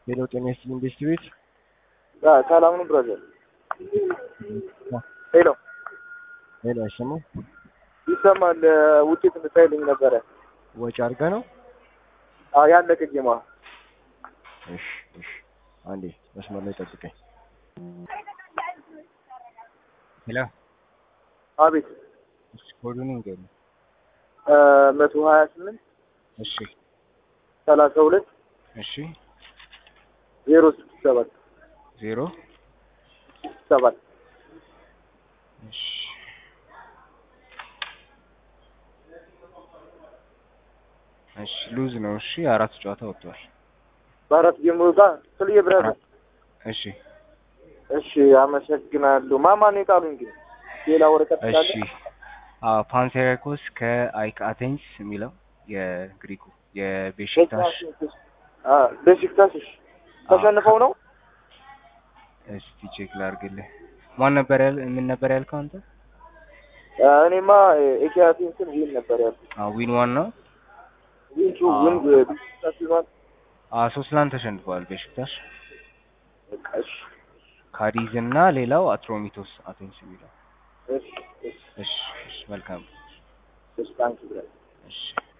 ሄሎ ጤና ይስጥልኝ ቤስት ቤት ሰላም ነው ብራዘር። ሄሎ ሄሎ አይሰማም ይሰማል። ውጤት እንድታይልኝ ነበረ። ወጪ አድርገህ ነው አዎ ያለቀ ጌማ እሺ እሺ አንዴ መስመር ላይ ጠብቀኝ ሄሎ አቤት እሺ ኮዱን ንገረኝ መቶ ሀያ ስምንት እሺ ሰላሳ ሁለት እሺ ዜሮ ስድስት ሰባት ዜሮ ሰባት እሺ እሺ ሉዝ ነው እሺ አራት ጨዋታ ወጥቷል በአራት ጌም ጋር ስልዬ ብራዘር። እሺ እሺ አመሰግናለሁ። ማማን የጣሉኝ ግን ሌላ ወረቀት እሺ ስላለ አዎ ፓንሴራኮስ ከአይክ አቴንስ የሚለው የግሪኩ የቤሽክታሽ ቤሲክታስ እሺ ተሸንፈው ነው እስቲ ቼክ ላድርግልህ ማን ነበር ያል ምን ነበር ያልከው አንተ እኔማ ኤኪያቲንስን ዊን ነበር ያልኩት። አዎ ዊን ዋን ነው ዊን ቱ ዊን ቤሲክታስ ይዟል። አዎ ሶስት ለአንድ ተሸንፈዋል ቤሽክታሽ በቃ እሺ ካዲዝ እና ሌላው አትሮሚቶስ አቴንስ የሚለው እሺ እሺ እሺ እሺ መልካም እሺ ታንኪ ብራዘር። እሺ